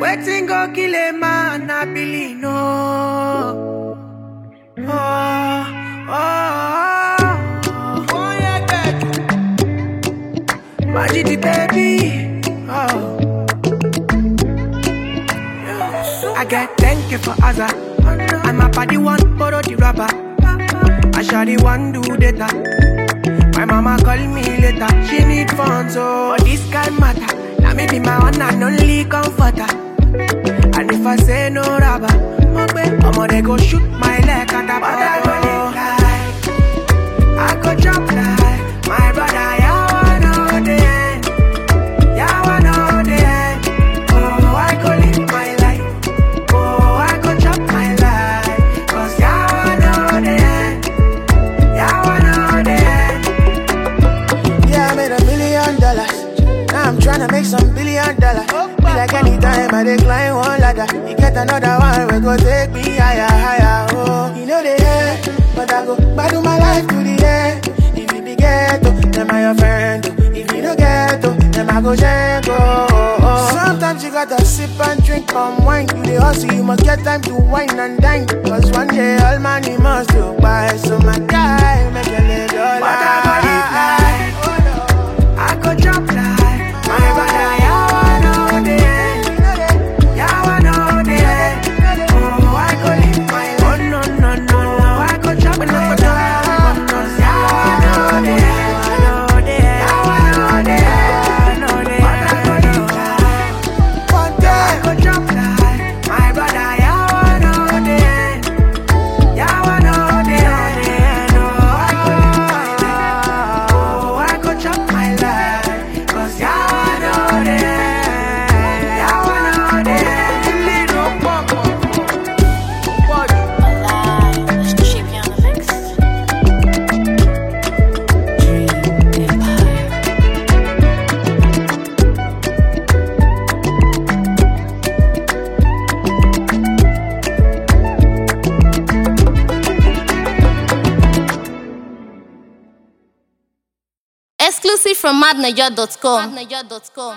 Wetin go kill a man, I believe no. Oh, oh, oh, oh, yeah, baby. Majidi baby. Oh. I get thank you for Azza. And my body one borrow the rubber. I shall the one do data. My mama call me later. She need funds, so this kind matter. Now me be my one and only comforter. And if I say no rubber, I'ma they go shoot my leg at the bottom. I go drop like my brother. Yeah, I know the end. Yeah, I know the end. Oh, I go live my life. Oh, I go chop my life. Cause yeah, I know the end. Yeah, I know the end. Yeah, I made a million dollars. Now I'm tryna make some billion dollars. Be like anytime I decline one ladder. You get another one, we go take me higher, higher. Oh, you know the end, but I go battle my life to the end. If you be ghetto, then I your friend. oh. If you don't get oh, then I go jank, oh, oh, oh. Sometimes you gotta sip and drink palm wine. You the hustle, you must get time to wine and dine. Cause one day all money must go by. So my guy, make a little But I go live life. I go drop like my brother. Yeah, I know the end. Yeah, I know the end. Oh, I go live my life. Oh, no, no, no, no. I go drop my life. Yeah, I know the end. I know the end. Yeah, I know the end. I know the end. But I go live life. One day. I go drop like my brother. Yeah, I know the end. Yeah, I know the end. Oh, I go live my life. Oh, I go chop my life. Cause yeah, I know the end. Yeah, I know the end. Little papa. Alive, champion of mix. Dream Empire. Exclusive from madniger.com.